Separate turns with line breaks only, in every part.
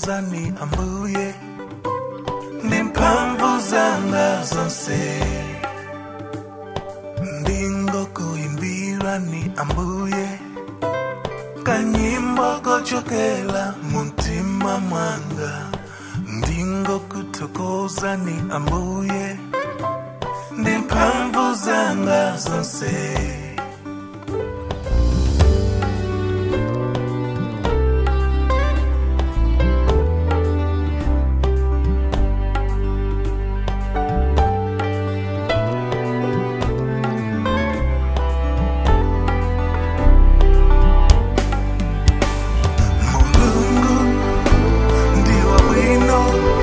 kuthokozani ambuye ndi mphamvu zanga zonse ndingokuimbirani ambuye kanyimbo kochokela muntima mwanga ndingokuthokozani ambuye ndi mphamvu zanga zonse mulungu ndiwa bwino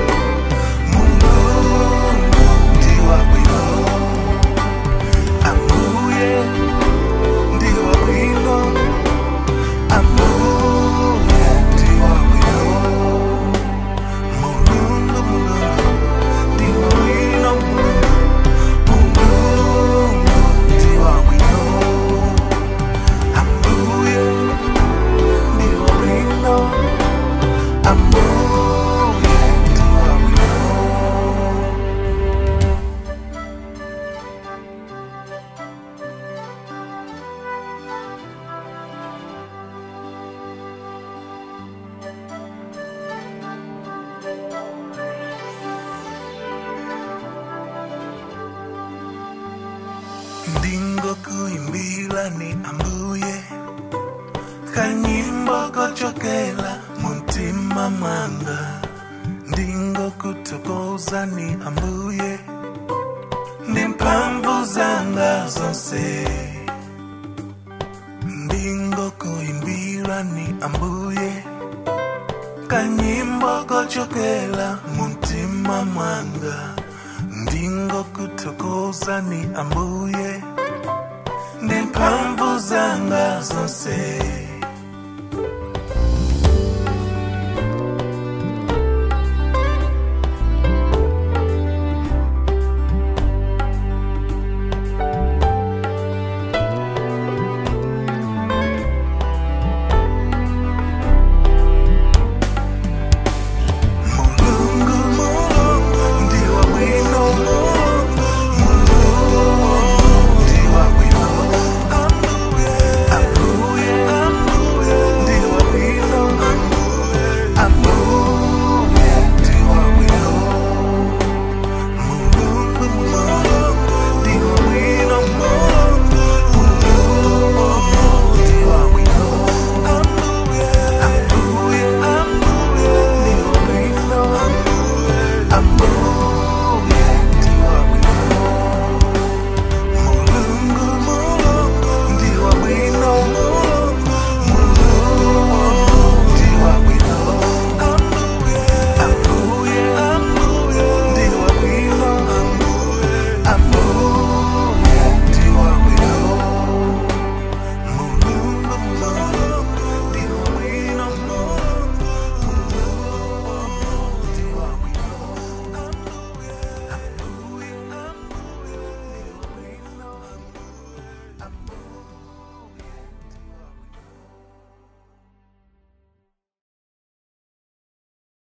mulungu ndiwa bwino ambuye ndiwa bwino ambuye ndiwa bwino mulungu mulungu ndiwa bwino mulungu ndiwa bwino ambuye ndiwa bwino ambuye ndiwa bwino ndingokuimbirani ambuye kanyimbo kochokela muntima mwanga ndingokuthokozani ambuye ndi mphamvu zanga zonse ndingokuimbirani ambuye kanyimbo kochokela muntima mwanga ndingokuthokozani ambuye ndi mphamvu zanga zonse